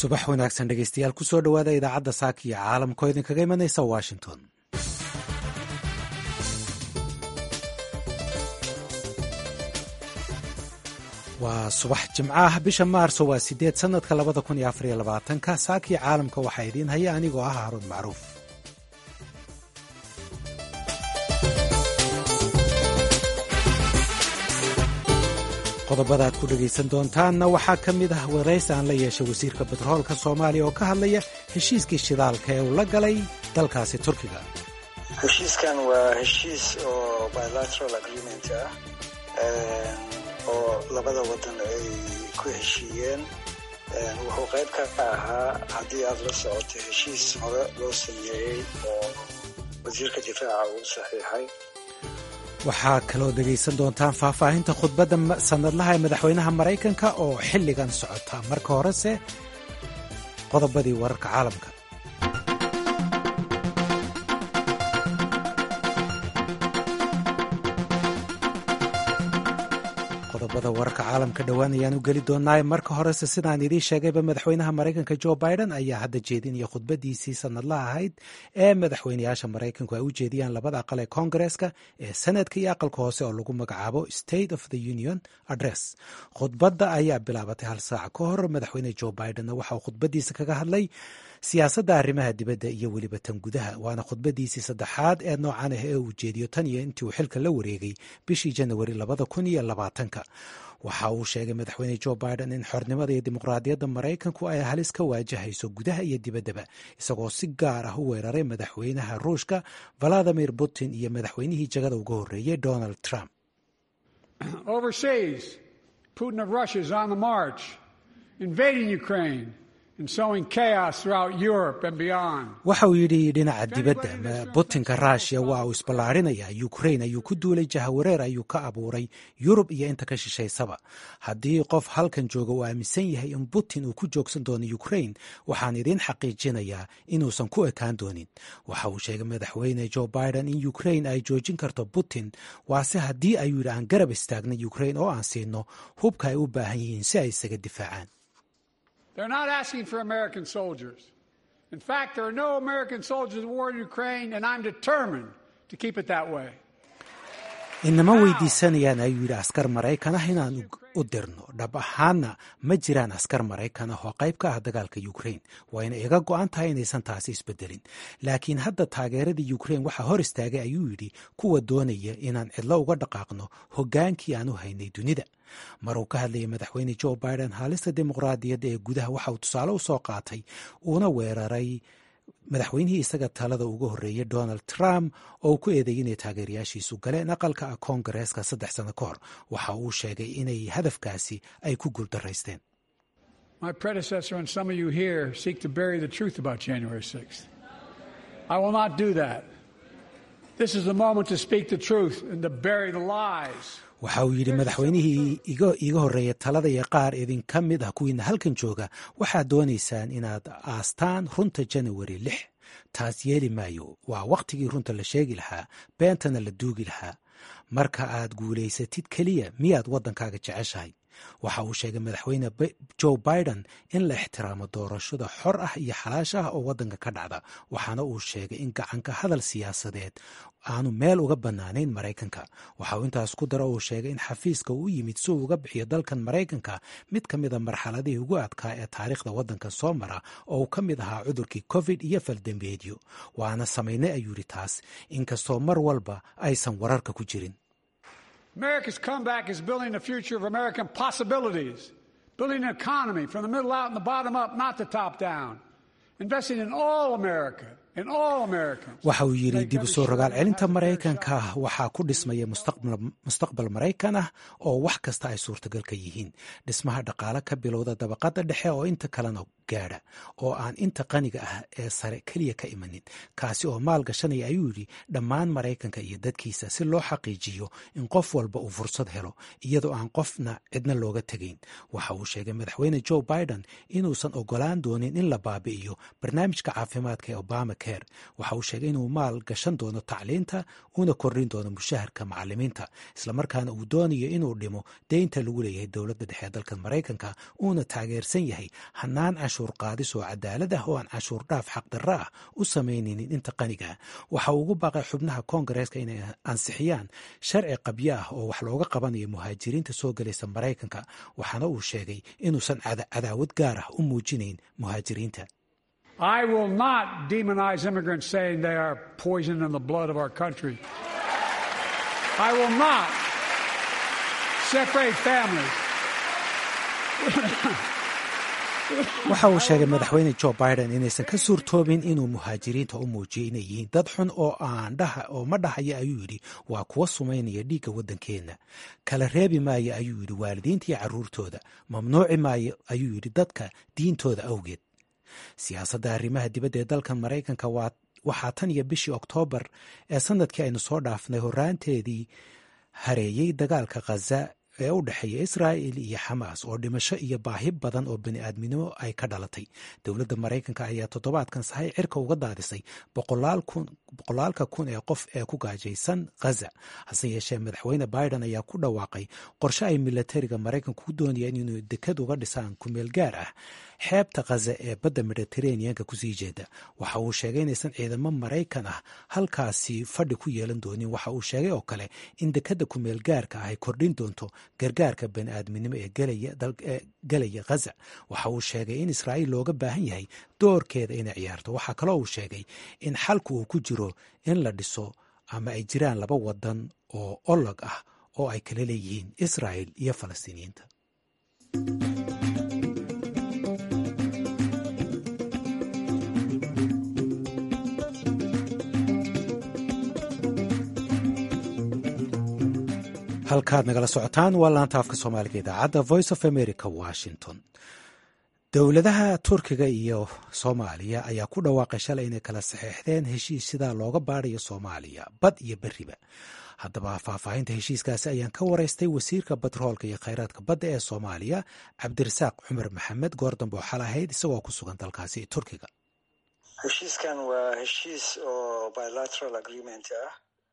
subax wanaagsan dhegeystayaal kusoo dhowaada idaacadda saaka iyo caalamkoo idinkaga imanaysa washington waa subax jimcaah bisha maarso waa sideed sanadka labada kun iyo afariyo labaatanka saakii caalamka waxaa idiin haya anigoo ah haruun macruuf qodobada aad ku dhegaysan doontaanna waxaa ka mid ah waraysi aan la yeeshay wasiirka betroolka soomaaliya oo ka hadlaya heshiiskii shidaalka ee uu la galay dalkaasi turkiga heshiiskan waa heshiis oo bilateral agreement ah oo labada wadan ay ku heshiiyeen wuxuu qayb ka ahaa haddii aad la socoto heshiis hore loo sameeyey oo wasiirka difaaca uu saxiixay waxaa kaloo dhegaysan doontaan faahfaahinta khudbadda sanadlaha ee madaxweynaha maraykanka oo xilligan socota marka horese qodobadii wararka caalamka qodobada wararka caalamka dhowaan ayaan u geli doonaaye marka horese sidaan idiin sheegayba madaxweynaha maraykanka jo biden ayaa hadda jeedinaya khudbadiisii sanadlaha ahayd ee madaxweynayaasha maraykanku ay u jeediyaan labada aqal ee koongareeska ee sanadka iyo aqalka hoose oo lagu magacaabo state of the union address khudbadda ayaa bilaabatay hal saac ka hor madaxweyne jo bidenna waxa uu khudbadiisa kaga hadlay siyaasadda arrimaha dibadda iyo weliba tan gudaha waana khudbadiisii saddexaad ee noocan ah ee uu jeediyo tan iyo intii uu xilka la wareegay bishii janawari labada kun iyo labaatanka waxa uu sheegay madaxweyne jo biden in xornimada iyo dimuqraadiyadda maraykanku ay halis ka waajahayso gudaha iyo dibaddaba isagoo si gaar ah u weeraray madaxweynaha ruushka valadimir putin iyo madaxweynihii jagada uga horreeyey donald trump waxa uu yidhi dhinaca dibadda butinka rushya waa uu isballaarinayaa ukrain ayuu ku duulay jahawareer ayuu ka abuuray yurub iyo inta ka shishaysaba haddii qof halkan jooga uu aaminsan yahay in putin uu ku joogsan doono ukrain waxaan idiin xaqiijinayaa inuusan ku ekaan doonin waxa uu sheegay madaxweyne jo biden in ukrain ay joojin karto putin waase haddii ayuu yidhi aan garab istaagna ukrain oo aan siino hubka ay u baahan yihiin si ay isaga difaacaan They're not asking for American soldiers. In fact, there are no American soldiers at war in Ukraine, and I'm determined to keep it that way. inama weydiisanayaan ayuu yidhi askar maraykan ah inaan u dirno dhab ahaanna ma jiraan askar maraykan ah oo qayb ka ah dagaalka ukrain wayna iga go-an tahay inaysan taasi isbedelin laakiin hadda taageeradii ukrain waxaa hor istaagay ayuu yidhi kuwa doonaya inaan cidlo uga dhaqaaqno hoggaankii aan u haynay dunida mar uu ka hadlayay madaxweyne jo biden haalista dimuqraadiyadda ee gudaha waxa uu tusaale u soo qaatay uuna weeraray madaxweynihii isaga talada uga horreeyay donald trump oo uu ku eedeeyay inay taageerayaashiisu galeen aqalka ah koongareeska saddex sano ka hor waxa uu sheegay inay hadafkaasi ay ku guuldaraysteen waxa uu yidhi madaxweynihii iiga horreeya talada iyo qaar idinka mid ah kuwiina halkan jooga waxaad doonaysaan inaad aastaan runta janawari lix taas yeeli maayo waa wakhtigii runta la sheegi lahaa beentana la duugi lahaa marka aad guulaysatid keliya miyaad waddankaaga jeceshahay waxa uu sheegay madaxweyne jo biden in la ixtiraamo doorashada xor ah iyo xalaash ah oo waddanka ka dhacda waxaana uu sheegay in gacanka hadal siyaasadeed aanu meel uga bannaanayn maraykanka waxa uu intaas ku daro uu sheegay in xafiiska uu yimid si uu uga bixiyo dalkan maraykanka mid ka mida marxaladihii ugu adkaa ee taariikhda waddanka soo mara oo uu ka mid ahaa cudurkii covid iyo faldambeedyo waana samaynay ayuu yidhi taas inkastoo mar walba aysan wararka ku jirin America's comeback is building the future of American possibilities, building an economy from the middle out and the bottom up, not the top down, investing in all America. waxa uu yidhi dib u soo rogaal celinta maraykanka waxaa ku dhismaya mustaqbal maraykan ah oo wax kasta ay suurtagal ka yihiin dhismaha dhaqaale ka bilowda dabaqadda dhexe oo inta kalena gaadha oo aan inta qaniga ah ee sare keliya ka imanin kaasi oo maal gashanaya ayuu yidhi dhammaan maraykanka iyo dadkiisa si loo xaqiijiyo in qof walba uu fursad helo iyadoo aan qofna cidna looga tegayn waxa uu sheegay madaxweyne jo biden inuusan ogolaan doonin in la baabi'iyo barnaamijka caafimaadka ee obama waxa uu sheegay inuu maal gashan doono tacliinta uuna kordhin doono mushaharka macalimiinta islamarkaana uu doonayo inuu dhimo deynta lagu leeyahay dowladda dhexe ee dalka maraykanka uuna taageersan yahay hanaan cashuur qaadis oo cadaalad ah oo aan cashuur dhaaf xaqdarra ah u samaynaynin inta qaniga waxa uu ugu baaqay xubnaha koongareeska inay ansixiyaan sharci qabyo ah oo wax looga qabanayo muhaajiriinta soo gelaysa maraykanka waxaana uu sheegay inuusan cadaawad gaar ah u muujinayn muhaajiriinta I will not demonize immigrants saying they are poison in the blood of our country. I will not separate families. waxa uu sheegay madaxweyne jo biden inaysan ka suurtoobin inuu muhaajiriinta u muujiyo inay yihiin dad xun oo aan dhaha oo ma dhahaya ayuu yidhi waa kuwa sumaynaya dhiigga waddankeenna kala reebi maayo ayuu yidhi waalidiinta iyo carruurtooda mamnuuci maayo ayuu yidhi dadka diintooda awgeed siyaasadda arrimaha dibadda ee dalkan maraykanka waxaa tan iyo bishii oktoobar ee sanadkii aynu soo dhaafnay horaanteedii hareeyey dagaalka khaza ee u dhexeeya israa'il iyo xamaas oo dhimasho iyo baahi badan oo bani aadminimo ay ka dhalatay dowladda maraykanka ayaa toddobaadkan sahay cirka uga daadisay boqolaalka kun ee qof ee ku gaajaysan khaza hase yeeshee madaxweyne biden ayaa ku dhawaaqay qorshe ay milatariga maraykanka ku doonayaan inuu dekad uga dhisaan kumeel gaar ah xeebta khaza ee badda mediteraneanka kusii jeeda waxa uu sheegay inaysan ciidamo maraykan ah halkaasi fadhi ku yeelan doonin waxa uu sheegay oo kale in dekadda kumeel gaarka ah ay kordhin doonto gargaarka bani aadminimo ee gelaya khaza waxa uu sheegay in israa'iil looga baahan yahay doorkeeda inay ciyaarto waxaa kaloo uu sheegay in xalku uu ku jiro in la dhiso ama ay jiraan laba wadan oo olog ah oo ay kala leeyihiin israa'il iyo falastiiniyiinta halkaad nagala socotaan waa laanta afka soomaaliga idaacadda voice of america washington dowladaha turkiga iyo soomaaliya ayaa ku dhawaaqay shalay inay kala saxeixdeen heshiis sidaa looga baadayo soomaaliya bad iyo beriba haddaba faahfaahinta heshiiskaasi ayaan ka wareystay wasiirka batroolka iyo kheyraadka badda ee soomaaliya cabdirasaaq cumar maxamed goordambe oo xal ahayd isagoo ku sugan dalkaasi turkiga heshiiskan waa heshiis oo bilateral agreement ah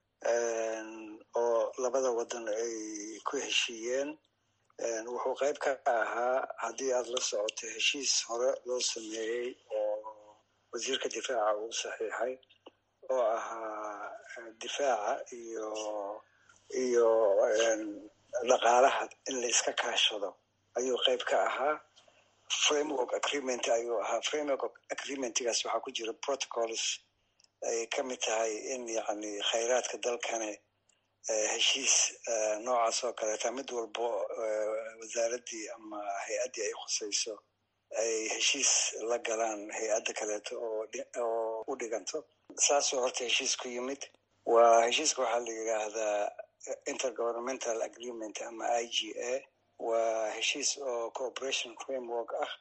oo labada wadan ay ku heshiiyeen wuxuu qayb ka ahaa haddii aada la socoto heshiis hore loo sameeyey oo wasiirka difaaca uu saxiixay oo ahaa difaaca iyo iyo dhaqaalaha in la iska kaashado ayuu qayb ka ahaa framework agreement ayuu ahaa framework agreementgaas waxaa ku jira protocols ay ka mid tahay in yani khayraadka dalkane heshiis noocaas oo kaleeta mid walbo wasaaraddii ama hay-addii ay khusayso ay heshiis la galaan hay-adda kaleeto oo u dhiganto saasoo horta heshiis ku yimid waa heshiiska waxaa la yidhaahdaa intergovernmental agreement ama i g a waa heshiis oo cooperation framework ah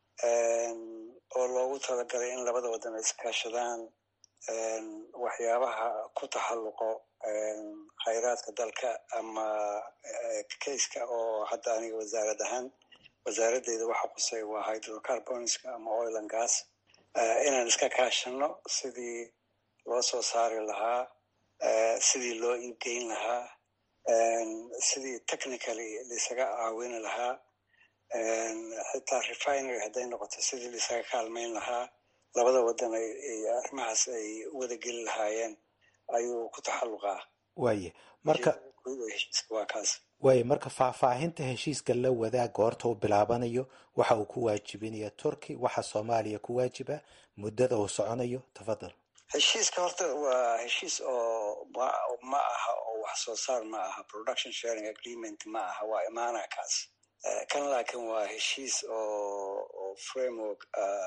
oo loogu talagalay in labada wadan ay iskaashadaan waxyaabaha ku taxalluqo khayraadka dalka ama kayska oo hadda aniga wasaarad ahaan wasaaraddeeda waxa qusay waa hydrocarbonska ama oil and gas inaan iska kaashano sidii loo soo saari lahaa sidii loo iibgeyn lahaa sidii technically laisaga caawini lahaa xitaa refinery hadday noqoto sidii laisaga kaalmayn lahaa labada wadan arrimahaas ay wada geli lahaayeen ayuu ku taxalluqaa waaye marka waa kaas waaye marka faahfaahinta heshiiska la wadaag goorta uu bilaabanayo waxa uu ku waajibinaya turki waxa soomaaliya ku waajiba muddada uu soconayo tafadal heshiiska horta waa heshiis oo ma aha oo wax soo saar ma aha production sharing agreement ma aha waa imaana kaas kan laakiin waa heshiis oo framework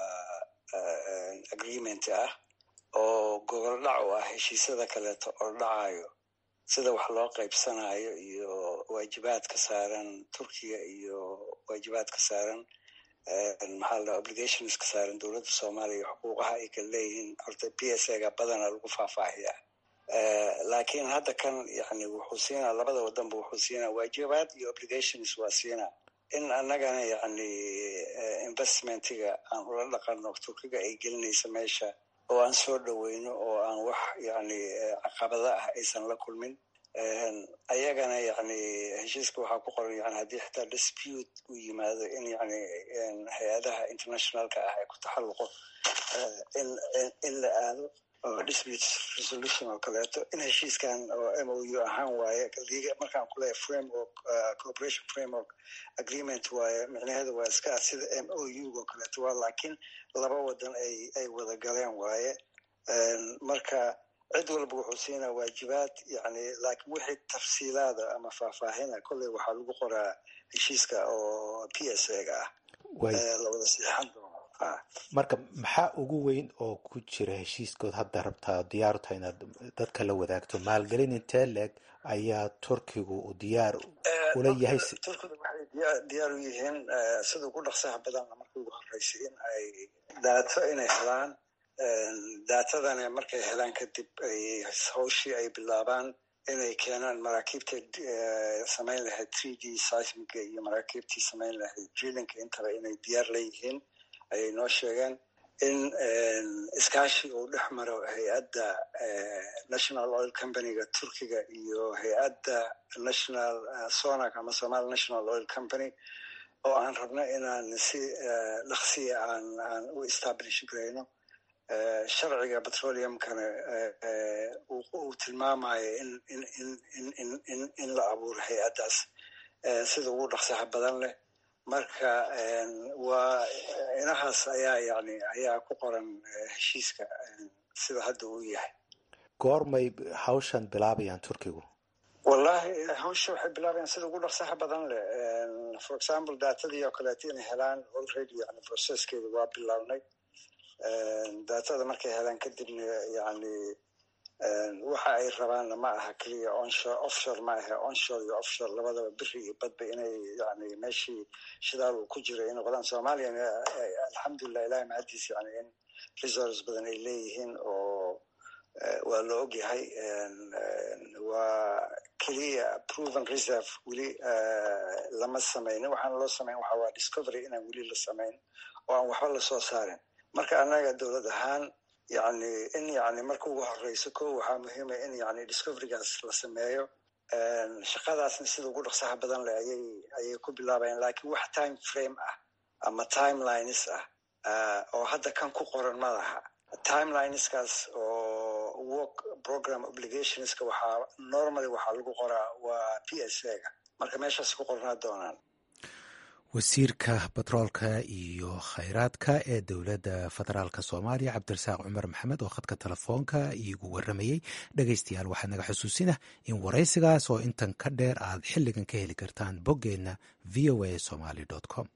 agreement ah oo gogol dhac u ah heshiisyada kaleeto oo dhacayo sida wax loo qaybsanayo iyo waajibaadka saaran turkiya iyo waajibaadka saaran maxaa la obligations ka saaran dowladda soomaaliya xuquuqaha ay kala leeyihiin horta p s a ga badana lagu faahfaahiya laakiin hadda kan yani wuxuu siinaa labada wadanba wuxuu siinaa waajibaad iyo obligations waa siinaa in annagana yani investmentiga aan ula dhaqano turkiga ay gelinaysa meesha oo aan soo dhoweyno oo aan wax yani caqabada ah aysan la kulmin ayagana yani heshiiska waxaa ku qoran yani haddii xitaa dispute uu yimaado in yani hay-adaha internationalka ah ay ku taxalluqo in la aado oo dispute resolution oo kaleeto in heshiiskan oo m o u ahaan waaye markaan kuleeyahay framework cooperation framework agreement waaye micnaheedu waa iska sida m o u oo kaleeto waa laakiin laba wadan ay ay wada galeen waaye marka cid walba wuxuu siinaa waajibaad yani laakiin wixii tafsiilaada ama faahfaahina kolley waxaa lagu qoraa heshiiska oo p s a ga ah lawada siixan doono marka maxaa ugu weyn oo ku jira heshiiskood hadda rabtaa diyaaru tahay inaad dadka la wadaagto maalgelin intee leeg ayaa turkigu u diyaar ula yahay turkidu waxay diyaar u yihiin sida ugu dhaqsaha badanna markii ugu horeysay in ay daato inay helaan daatadana markay helaan kadib ay hawshii ay bilaabaan inay keenaan maraakiibta samayn lahayd three d seismiga iyo maraakiibtii samayn lahayd drillinka intaba inay diyaar leeyihiin ayay noo sheegeen in iskaashi uu dhex maro hay-adda national oil companyga turkiga iyo hay-adda national sonac ama somali national oil company oo aan rabno inaan si dhaqsiya aan aan u establish garayno sharciga petroleumkana uu tilmaamayo in in in in in in in la abuuro hay-addaas sida ugu dhaqsaha badan leh marka waa inahaas ayaa yani ayaa ku qoran heshiiska sida hadda uu yahay goormay hawshan bilaabayaan turkigu wallahi hawsha waxay bilaabayaan sida ugu dhaqsaha badan leh for example datadii oo kaleeto inay helaan already yani processkeeda waa bilaabnay datada markay helaan kadibna yani waxa ay rabaanna ma aha keliya onshore offshore ma aha onshore iyo offshore labadaba biri iyo badba inay yani meeshii shidaal uu ku jiro ay noqdaan soomaaliyana alxamdulilah ilahi mahadiis yani in resource badan ay leeyihiin oo waa la ogyahay waa keliya proven reserve weli lama samaynin waxaana loo samayn waxa waa discovery inaan weli la samayn oo aan waxba lasoo saarin marka annaga dowlad ahaan yani in yani marka ugu horeyso ko waxaa muhiima in yani discoverygaas la sameeyo shaqadaasna sida ugu dhaqsaha badan leh ayay ayay ku bilaabayaan lakiin wax time frame ah ama timelines ah oo hadda kan ku qoran ma laha timelineskaas oo work program obligationska waxaa normally waxaa lagu qoraa waa p s a ga marka meeshaas ku qornaa doonaan wasiirka batroolka iyo khayraadka ee dowladda federaalk soomaaliya cabdirasaaq cumar maxamed oo khadka telefoonka iigu waramayey dhegaystayaal waxaa naga xusuusinah in waraysigaas oo intan ka dheer aad xilligan ka heli kartaan boggeenna v o a somaly com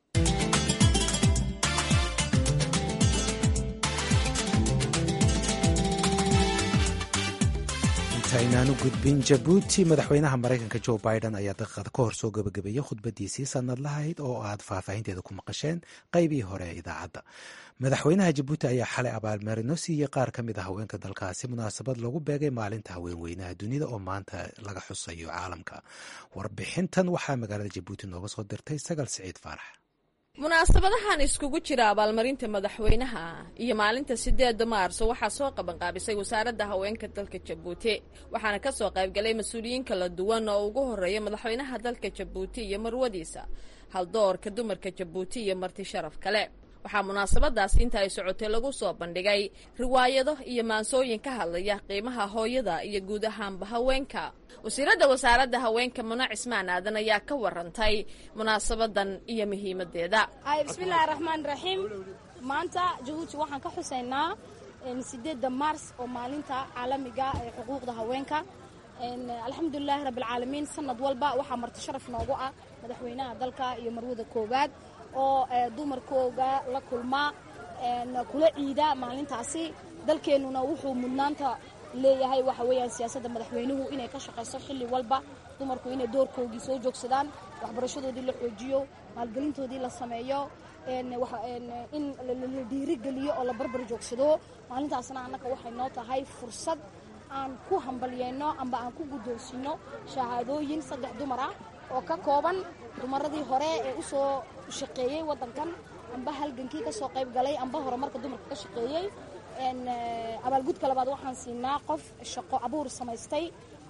intaynaan u gudbin jabuuti madaxweynaha maraykanka jo biden ayaa daqiiqada ka hor soo gabagabeeyey khudbadiisii sanad lahayd oo aad faahfaahinteeda ku maqasheen qeybihii hore ee idaacadda madaxweynaha jabuuti ayaa xalay abaalmarino siiyey qaar ka mid a haweenka dalkaasi munaasabad lagu beegay maalinta haweenweynaha dunida oo maanta laga xusayo caalamka warbixintan waxaa magaalada jabuuti nooga soo dirtay sagal siciid faarax munaasabadahan iskugu jira abaalmarinta madaxweynaha iyo maalinta sideeda maarso waxaa soo qabanqaabisay wasaaradda haweenka dalka jabuuti waxaana ka soo qaybgalay mas-uuliyiin kala duwan oo ugu horreeya madaxweynaha dalka jabuuti iyo marwadiisa haldoorka dumarka jabuuti iyo marti sharaf kale waxaa munaasabadaasi inta ay socotay lagu soo bandhigay riwaayado iyo maansooyin ka hadlaya qiimaha hooyada iyo guud ahaanba haweenka wasiiradda wasaaradda haweenka muna cismaan aadan ayaa ka warantay munaasabadan iyo muhiimadeeda bismillahi raxmaan raxiim maanta jabuuti waxaan ka xusaynaa sideedda maars oo maalinta caalamiga ee xuquuqda haweenka alxamdulilaahi rabbilcaalamiin sanad walba waxaa marti sharaf noogu ah madaxweynaha dalka iyo marwada koowaad oo dumarkooga la kulmaa kula ciida maalintaasi dalkeennuna wuxuu mudnaanta leeyahay waxa weeyaan siyaasadda madaxweynuhu inay ka shaqayso xilli walba dumarku inay doorkoogii soo joogsadaan waxbarashadoodii la xoojiyo maalgelintoodii la sameeyo in la dhiirigeliyo oo la barbar joogsado maalintaasna annaga waxay noo tahay fursad aan ku hambalyeyno amba aan ku guddoonsiino shahaadooyin saddex dumar ah oo ka kooban dumaradii hore ee u soo shaqeeyey waddankan amba halgankii ka soo qayb galay amba horumarka dumarka ka shaqeeyey abaalgudka labaad waxaan siinaa qof shaqo abuur samaystay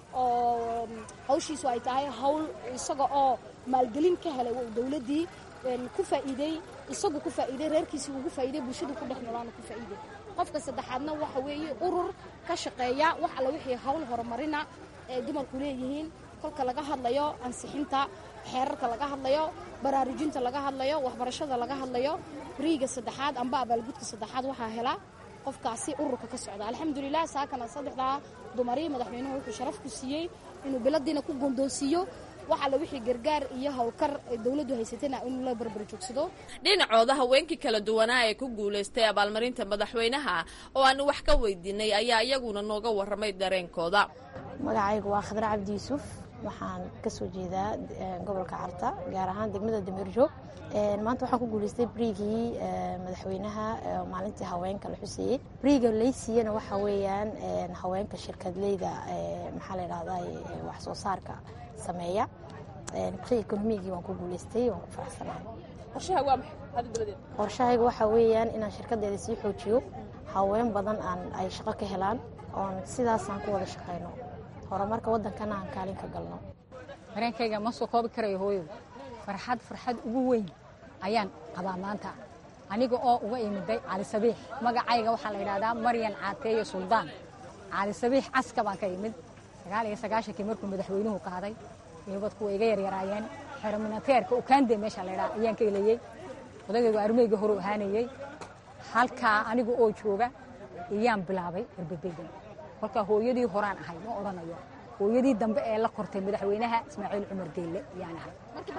oo hawshiisu ay tahay hawl isaga oo maalgelin ka helay dowladdii ku faa'iidey isagu ku faa'iidey reerkiisii ugu faa'iidey bulshadu ku dhex noolaana ku faa'iidey qofka saddexaadna waxa weeye urur ka shaqeeya wax alla wixii hawl horumarina ee dumarku leeyihiin kolka laga hadlayo ansixinta xeerarka laga hadlayo baraarujinta laga hadlayo waxbarashada laga hadlayo riiga saddexaad amba abaalgudka saddexaad waxaa hela qofkaasi ururka ka socda alxamdulilah saakana saddexdaa dumari madaxweynuhu wuxuu sharaf ku siiyey inuu biladiina ku gondoonsiiyo wax alla wixii gargaar iyo howlkar dowladdu haysatana inuu la barbar joogsado dhinacooda haweenkii kala duwanaa ee ku guulaystay abaalmarinta madaxweynaha oo aanu wax ka weydiinay ayaa iyaguna nooga warramay dareenkooda magacaygu waa khadre cabdi yuusuf waxaan ka soo jeedaa gobolka carta gaar ahaan degmada dameerjoog maanta waxaan ku guulaystay briigii madaxweynaha maalintii haweenka la xuseeyey briiga laysiiyana waxa weeyaan haweenka shirkadleyda maxaa la dhahdaa wax soo saarka sameeya bri ekonomigii waan ku guulaystay waan ku faraxsanahay qorshahayga waxa weeyaan inaan shirkadeeda sii xoojiyo haween badan aan ay shaqo ka helaan oon sidaasaan ku wada shaqayno horumarka waddankana aan kaalin ka galno dareenkayga ma soo koobi karayo hooyo farxad farxad ugu weyn ayaan qabaa maanta aniga oo uga imiday cali sabiix magacayga waxaa la yidhahdaa maryan caateeye suldaan cali sabiix caska baan ka imid sagaal iyo sagaashankii markuu madaxweynuhu qaaday iyobad kuwa iga yaryaraayeen xerominateerka ukaande meesha la ydhaha ayaan ka elayey odagaygu armeyga hore ahaanayey halkaa aniga oo jooga iyaan bilaabay erbebeydan kolkaa hooyadii horaan ahay ma odhanayo hooyadii dambe ee la kortay madaxweynaha ismaaciil cumar geelle ayaan ahay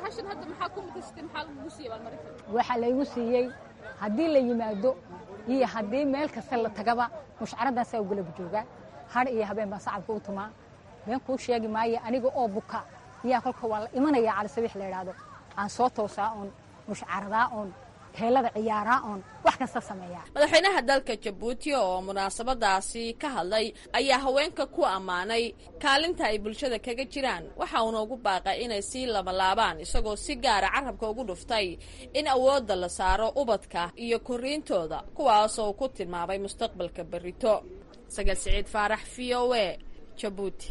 waxaa laygu siiyey haddii la yimaado iyo haddii meel kasta la tagaba mushcaradaasaa ugalaba joogaa har iyo habeen baan sacabka u tumaa been kuu sheegi maayo aniga oo buka iyaa kolka waa la imanaya cali sabiix la idhaahdo aan soo toosaa oon mushcaradaa oon heelada ciyaaraa oon wax kasta sameeyaa madaxweynaha dalka jabuuti oo munaasabadaasi ka hadlay ayaa haweenka ku ammaanay kaalinta ay bulshada kaga jiraan waxa uuna ugu baaqay inay sii labalaabaan isagoo si gaara carabka ugu dhuftay in awoodda la saaro ubadka iyo koriintooda kuwaasoo ku tilmaamay mustaqbalka berrito sagal siciid faarax v o e jabuuti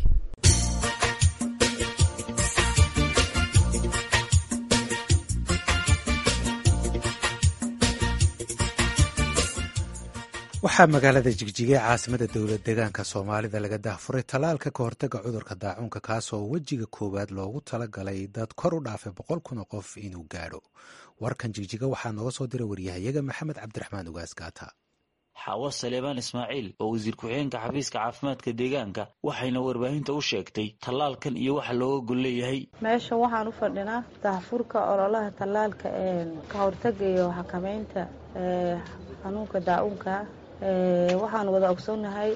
waxaa magaalada jigjiga caasimada dowlad deegaanka soomaalida laga daahfuray tallaalka ka hortaga cudurka daacuunka kaasoo wejiga koowaad loogu talagalay dad kor u dhaafay boqol kun oo qof inuu gaadho warkan jigjiga waxaa nooga soo diray waryahayaga maxamed cabdiraxmaan ugaas gaata xaawo saleebaan ismaaciil oo wasiir ku-xigeenka xafiiska caafimaadka deegaanka waxayna warbaahinta u sheegtay tallaalkan iyo waxa looga gol leeyahay meesha waxaan u fadhinaa daahfurka ololaha tallaalka ka hortaga iyo xakameynta xanuunka daacuunka waxaan wada ogsoonnahay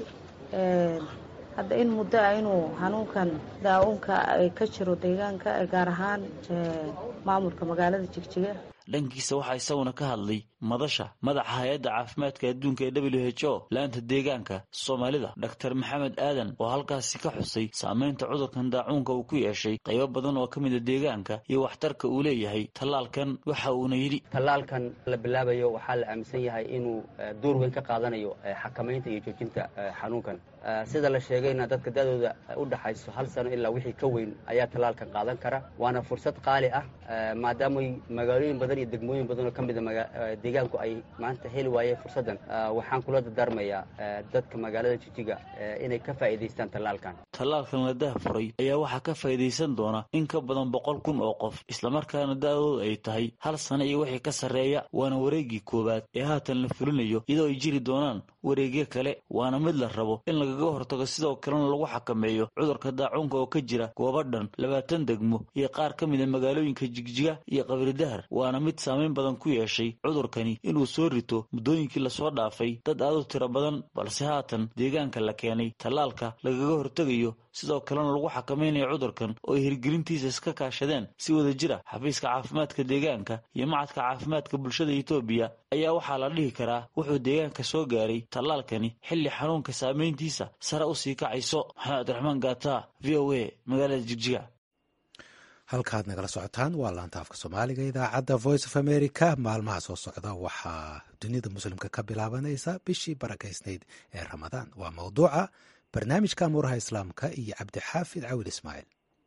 hadda in muddo ah inuu xanuunkan daacuunka ka jiro deegaanka gaar ahaan maamulka magaalada jigjiga dhankiisa waxaa isaguna ka hadlay madasha madaxa hay-adda caafimaadka adduunka ee w h o laanta deegaanka soomaalida doctor maxamed aadan oo halkaasi ka xusay saameynta cudurkan daacuunka uu ku yeeshay qaybo badan oo ka mida deegaanka iyo waxtarka uu leeyahay tallaalkan waxa uuna yidhi tallaalkan la bilaabayo waxaa la aaminsan yahay inuu door weyn ka qaadanayo xakamaynta iyo joojinta xanuunkan sida la sheegayna dadka da-dooda u dhaxayso hal sano ilaa wixii ka weyn ayaa tallaalkan qaadan kara waana fursad qaali ah maadaamay magaalooyin badan iyo degmooyin badan oo ka mida deegaanku ay maanta heli waayeen fursaddan waxaan kula dardaarmayaa dadka magaalada jijiga inay ka faa'iidaystaan tallaalkan tallaalkan la daahfuray ayaa waxaa ka faa'iidaysan doona in ka badan boqol kun oo qof islamarkaana da-dooda ay tahay hal sano iyo wixii ka sarreeya waana wareeggii koowaad ee haatan la fulinayo iyadoo ay jiri doonaan wareegyo kale waana mid la rabo in lagaga hortago sidoo kalena lagu xakameeyo cudurka daacuunka oo ka jira goobo dhan labaatan degmo iyo qaar ka mida magaalooyinka jigjiga iyo qabridahar waana mid saameyn badan ku yeeshay cudurkani inuu soo rito muddooyinkii lasoo dhaafay dad aad u tiro badan balse haatan deegaanka la keenay tallaalka lagaga hortegayo sidoo kalena lagu xakamaynayo cudurkan oo ay hirgelintiisa iska kaashadeen si wada jira xafiiska caafimaadka deegaanka iyo macadka caafimaadka bulshada etoobiya ayaa waxaa la dhihi karaa wuxuu deegaanka soo gaaray tallaalkani xilli xanuunka saameyntiisa sare u sii kacayso maxamed cabdiraxmaan gaata v o a magaalada jigjiga halkaad nagala socotaan waa laanta afka soomaaliga idaacadda voice of america maalmaha soo socda waxaa dunida muslimka ka bilaabanaysa bishii barakaysnayd ee ramadaan waa mawduuca barnaamijka amuuraha islaamka iyo cabdixaafid cawil ismaaciil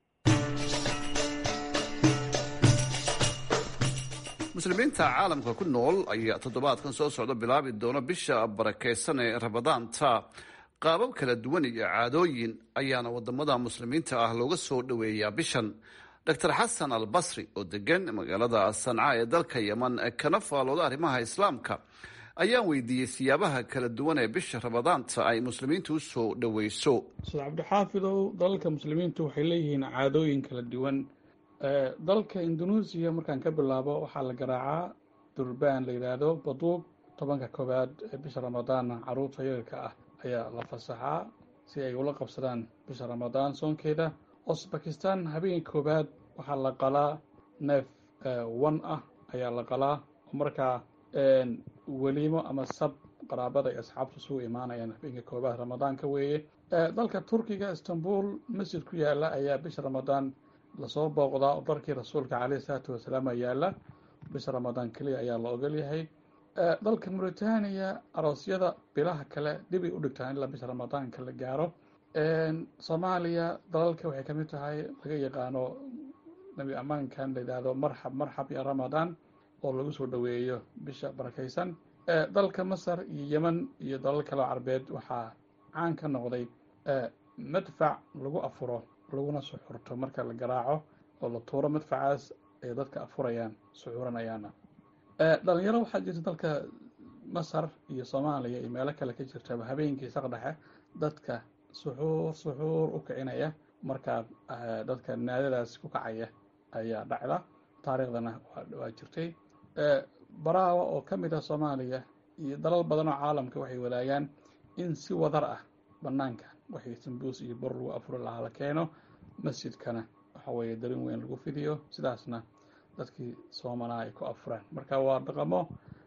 muslimiinta caalamka ku nool ayaa toddobaadkan soo socda bilaabi doona bisha barakaysan ee rabadaanta qaabab kala duwan iyo caadooyin ayaana wadamada muslimiinta ah looga soo dhoweeyaa bishan dor xasan al basri oo degan magaalada sanca ee dalka yeman kana faalooda arrimaha islaamka ayaan weydiiyey siyaabaha kala duwan ee bisha rabadaanta ay muslimiintu u soo dhoweyso ustaad cabdixaafidow dalalka muslimiintu waxay leeyihiin caadooyin kala duwan dalka indonesia markaan ka bilaabo waxaa la garaacaa durbaan la yidhaahdo baduub tobanka koowaad ee bisha ramadaanna caruurta yararka ah ayaa la fasaxaa si ay ula qabsadaan bisha ramadaan soonkeeda osbakistan habeenka koowaad waxaa la qalaa neef wan ah ayaa la qalaa oo markaa weliimo ama sab qaraabada ay asxaabtu isugu imaanayaan habeenka koowaad ramadaanka weeye dalka turkiga istanbul masjid ku yaala ayaa bisha ramadaan lasoo booqdaa oo darkii rasuulka caleyhi isalaatu wasalaam yaala bisha ramadaan keliya ayaa la ogol yahay dalka mauritania aroosyada bilaha kale dhibay u dhigtaan ilaa bisha ramadaanka la gaaro soomaaliya dalalka waxay kamid tahay laga yaqaano nabi ammaankan la yidhaahdo marxab marxab iyo ramadaan oo lagu soo dhoweeyo bisha barakaysan dalka masar iyo yeman iyo dalal kaleo carbeed waxaa caan ka noqday madfac lagu afuro laguna suxurto marka la garaaco oo la tuuro madfacaas ay dadka afurayaan suxuranayaana dhalinyaro waxaa jirta dalka masar iyo soomaaliya iyo meelo kale ka jirtaba habeenkii saqdhexe dadka suxuur suxuur u kicinaya markaa dadka naadadaas ku kacaya ayaa dhacda taariikhdana waa jirtay baraawa oo ka mid ah soomaaliya iyo dalal badan oo caalamka waxay wadaagaan in si wadar ah banaanka waxay sambuus iyo bor lagu afuri lahaa la keeno masjidkana waxa weeye darin weyn lagu fidiyo sidaasna dadkii soomanaa ay ku afuraan marka waa dhaqamo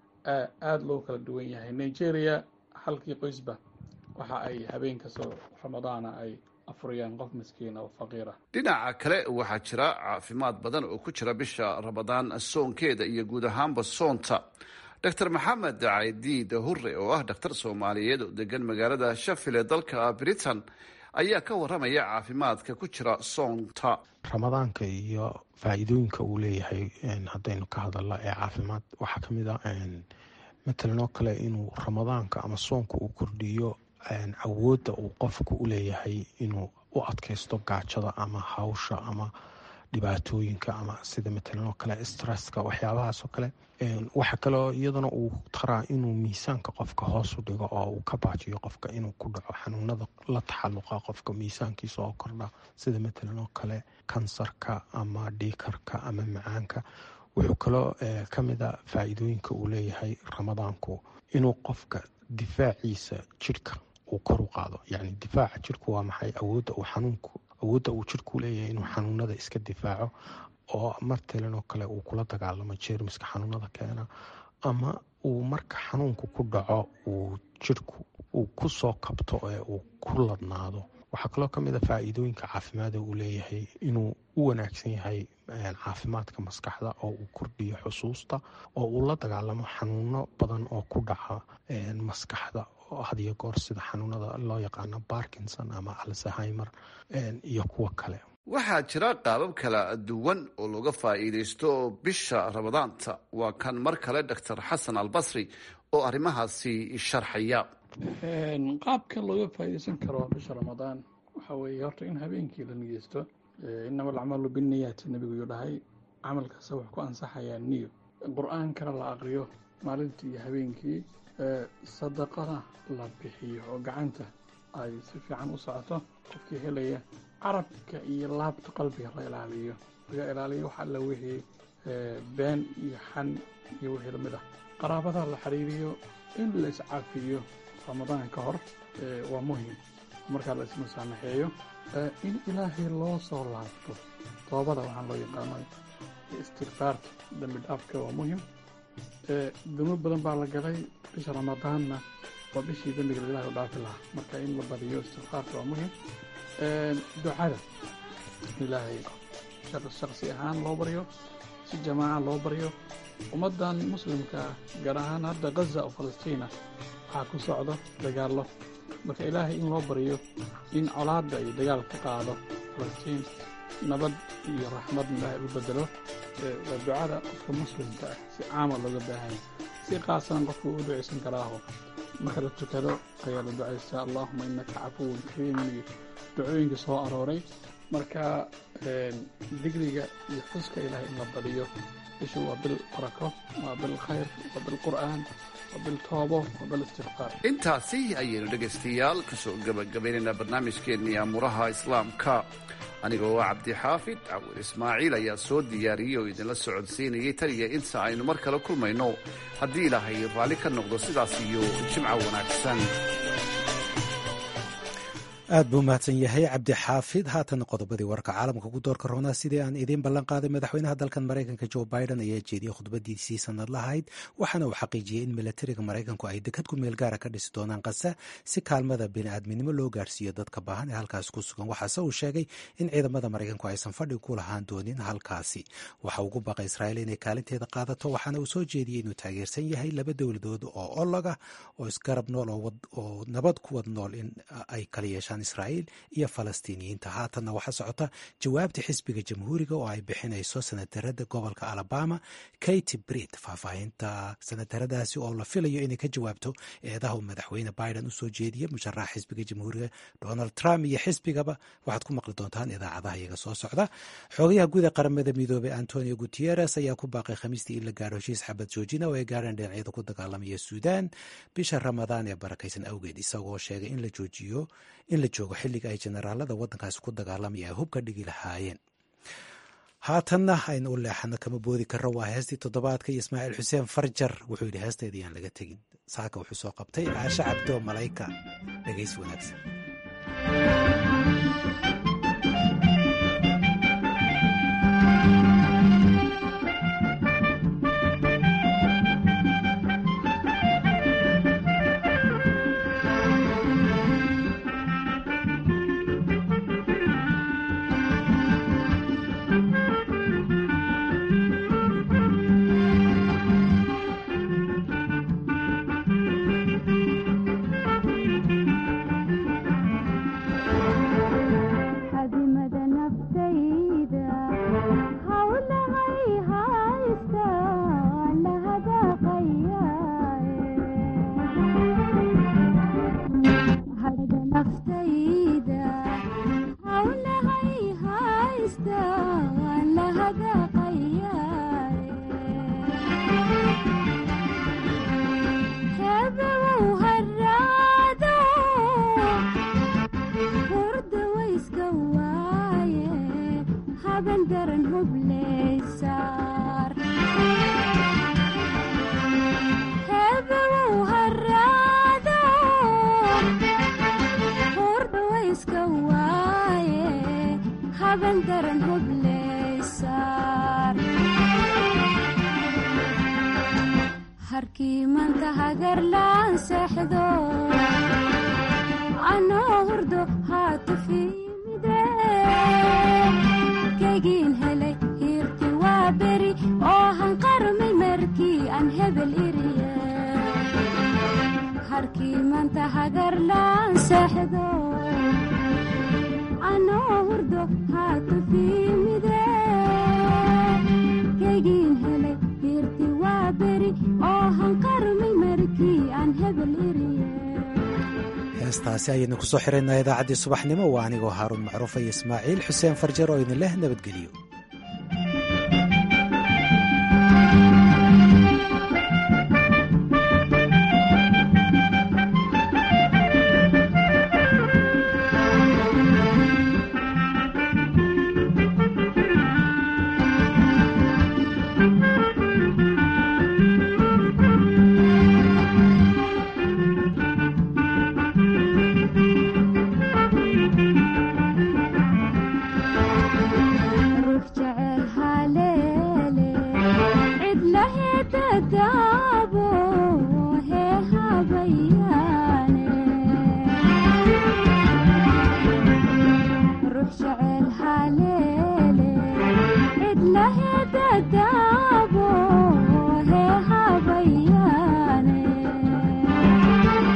aada loo kala duwan yahay nigeria halkii qoysba waxa ay habeen kastoo ramadaana ay afurayaan qof miskiina oo faqiira dhinaca kale waxaa jira caafimaad badan oo ku jira bisha ramadaan soonkeeda iyo guud ahaanba soonta dor maxamed caydiid hure oo ah dhakhtar soomaaliyeed oo degan magaalada shafil ee dalka britain ayaa ka waramaya caafimaadka ku jira soonta ramadaanka iyo faa-iidooyinka uu leeyahay haddaynu ka hadalno ee caafimaad waxaa ka mid ah matalan oo kale inuu ramadaanka ama soonka uu kordhiyo awoodda uu qofku u leeyahay inuu u adkaysto gaajada ama hawsha ama dhibaatooyinka ama sida matalan oo kale stresska waxyaabahaas oo kale waxa kaleo iyaduna uu taraa inuu miisaanka qofka hoos u dhigo oo uu ka baajiyo qofka inuu ku dhaco xanuunada la taxaluqa qofka miisaankiisa oo kordha sida matalan oo kale kansarka ama dhiikarka ama macaanka wuxuu kaloo ka mid a faa-iidooyinka uu leeyahay ramadaanku inuu qofka difaaciisa jidhka uu kor u qaado yacni difaaca jidhku waa maxay awoodda uu xanuunku awoodda uu jidhku leeyahay inuu xanuunada iska difaaco oo martalan oo kale uu kula dagaalamo jeermiska xanuunada keena ama uu marka xanuunku ku dhaco uu jidhku uu ku soo kabto ee uu ku ladnaado waxaa kaloo ka mid a faa-iidooyinka caafimaada uu leeyahay inuu u wanaagsan yahay caafimaadka maskaxda oo uu kordhiyo xusuusta oo uu la dagaalamo xanuuno badan oo ku dhaca maskaxda hadiyo goor sida xanuunada loo yaqaano barkinson ama alzheimer iyo kuwa kale waxaa jira qaabab kala duwan oo looga faa'iidaysto bisha ramadaanta waa kan mar kale doctor xasan albasri oo arrimahaasi sharxaya qaabka looga faa'iidaysan karo bisha ramadaan waxaa weeye horta in habeenkii la niyeysto inama alacmaalu binniyaati nebigu yuu dhahay camal kasta wax ku ansaxayaa niyo qur-aankana la aqriyo maalintii iyo habeenkii sadaqana la bixiyo oo gacanta ay si fiican u socoto qofkii helaya carabka iyo laabta qalbiga la ilaaliyo laga ilaaliyo wax alla wixii been iyo xan iyo wixii lamid ah qaraabada la xiriiriyo in la iscafiyo ramadaan ka hor waa muhim markaa la ismusaamaxeeyo in ilaahay loo soo laabto toobada waxaan loo yaqaano istikfaarta dambi dhaafka waa muhim dunuub badan baa la galay bisha ramadaanna waa bishii dembiga ilahay u dhaafi lahaa marka in la badiyo istikfaarta waa muhim ducada ilaahay shaksi ahaan loo baryo si jamaaca loo baryo ummaddan muslimka gaar ahaan hadda gaza oo falastiina waxaa ku socdo dagaallo marka ilaahay in loo baryo in colaadda iyo dagaal ka qaado falastiin nabad iyo raxmadna ilaahay u bedelo waa ducada qofka muslimka ah si caama looga baahanya si qaasan qofku u ducaysan karaaho marka la tukado ayaa la ducaystaa allaahuma innaka cafuwun kariimun iyo ducooyinka soo arooray marka digriga iyo xuska ilaahay in la badiyo bishu waa bil barako waa bil khayr waa bil qur'aan waa bil toobo waa bil istikfaar intaasi ayaynu dhegaystayaal kasoo gabagabaynaynaa barnaamijkeennii aamuraha islaamka anigoo ah cabdixaafid cawil ismaaciil ayaa soo diyaariyey oo idinla socodsiinayay tan iyo inta aynu mar kale kulmayno haddii ilaahay raalli ka noqdo sidaas iyo jimco wanaagsan aad buu mahadsan yahay cabdi xaafid haatan qodobadii warka caalamka ku doorka roonaa sidii aan idiin ballan qaaday madaxweynaha dalkan maraykanka jo biden ayaa jeediyey khudbadiisii sanad lahayd waxaana uu xaqiijiyey in milatariga maraykanku ay dekad ku meel gaara ka dhisi doonaan qasa si kaalmada bini'aadminimo loo gaarsiiyo dadka baahan ee halkaas ku sugan waxaase uu sheegay in ciidamada maraykanku aysan fadhi ku lahaan doonin halkaasi waxa ugu baqa israa'iil inay kaalinteeda qaadato waxaana uu soo jeediyey inuu taageersan yahay laba dowladood oo olog ah oo isgarab nool oo nabad ku wad nool in ay kala yeeshaan israa'iil iyo falastiiniyiinta haatanna waxaa socota jawaabta xisbiga jamhuuriga oo ay bixinayso sanatarada gobolka alabama katy brit faahfaahinta sanataradaasi oo la filayo inay ka jawaabto eedaha uu madaxweyne biden usoo jeediya musharaxa xisbiga jamhuuriga donald trump iyo xisbigaba waxaad ku maqli doontaan idaacadaha iyaga soo socda xoogayaha guud ee qaramada midoobey antonio gutieres ayaa ku baaqay khamiistii in la gaaro heshiis xabad joojina oo ay gaareen dhinacyada ku dagaalamaya suudaan bisha ramadaan ee barakaysan awgeed isagoo sheegay in la joojiyo in la joogo xilliga ay generaalada waddankaasi ku dagaalamaya ay hub ka dhigi lahaayeen haatanna aynu u leexano kama boodi karro waa heestii toddobaadka iyo ismaaciil xuseen farjar wuxuu yidhi heesteeda yaan laga tegin saaka wuxuu soo qabtay caasho cabdo malayka dhegays wanaagsan heestaasi ayaynu kusoo xiraynaa idaacaddii subaxnimo waa anigoo haaruun macruufa iyo ismaaciil xuseen farjar oo idin leh nabadgeliyo